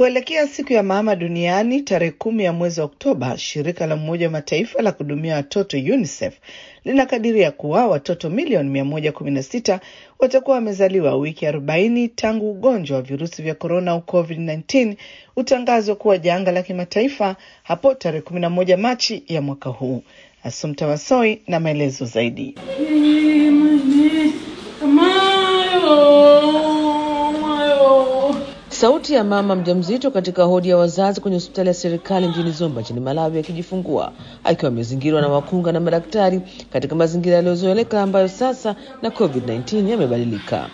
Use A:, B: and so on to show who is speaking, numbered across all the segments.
A: Kuelekea siku ya mama duniani tarehe kumi ya mwezi wa Oktoba, shirika la Umoja wa Mataifa la kuhudumia watoto UNICEF linakadiria kuwa watoto milioni mia moja kumi na sita watakuwa wamezaliwa wiki arobaini tangu ugonjwa wa virusi vya korona au COVID-19 utangazwa kuwa janga la kimataifa hapo tarehe kumi na moja Machi ya mwaka huu. Asumta Wasoi na maelezo zaidi.
B: Sauti ya mama mjamzito katika hodi ya wazazi kwenye hospitali ya serikali mjini Zomba nchini Malawi akijifungua akiwa amezingirwa na wakunga na madaktari katika mazingira yaliyozoeleka ambayo sasa na COVID-19 yamebadilika.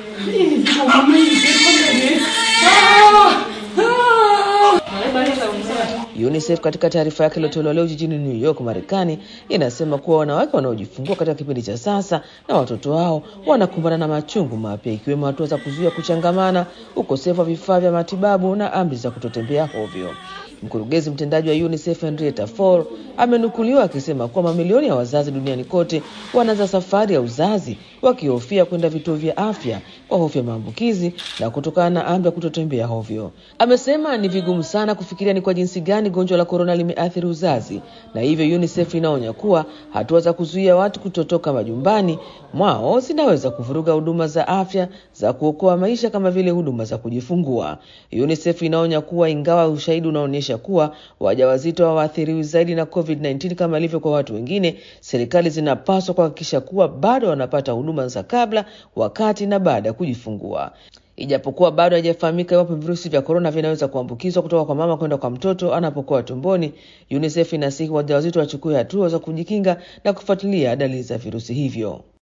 B: UNICEF katika taarifa yake iliyotolewa leo jijini New York, Marekani, inasema kuwa wanawake wanaojifungua katika kipindi cha sasa na watoto wao wanakumbana na machungu mapya, ikiwemo hatua za kuzuia kuchangamana, ukosefu wa vifaa vya matibabu na amri za kutotembea hovyo. Mkurugenzi mtendaji wa UNICEF Henrietta Fore amenukuliwa akisema kuwa mamilioni ya wazazi duniani kote wanaanza safari ya uzazi wakihofia kwenda vituo vya afya kwa hofu ya maambukizi na kutokana na amri ya kutotembea hovyo. Amesema ni vigumu sana kufikiria ni kwa jinsi gani gonjwa la korona limeathiri uzazi, na hivyo UNICEF inaonya kuwa hatua za kuzuia watu kutotoka majumbani mwao zinaweza kuvuruga huduma za afya za kuokoa maisha kama vile huduma za kujifungua. UNICEF inaonya kuwa ingawa ushahidi unaonyesha kuwa wajawazito hawaathiriwi zaidi na COVID-19 kama ilivyo kwa watu wengine, serikali zinapaswa kuhakikisha kuwa bado wanapata huduma za kabla, wakati na baada ya kujifungua. Ijapokuwa bado haijafahamika iwapo virusi vya korona vinaweza kuambukizwa kutoka kwa mama kwenda kwa mtoto anapokuwa tumboni, UNICEF inasihi wajawazito wachukue hatua za kujikinga na kufuatilia dalili za virusi hivyo.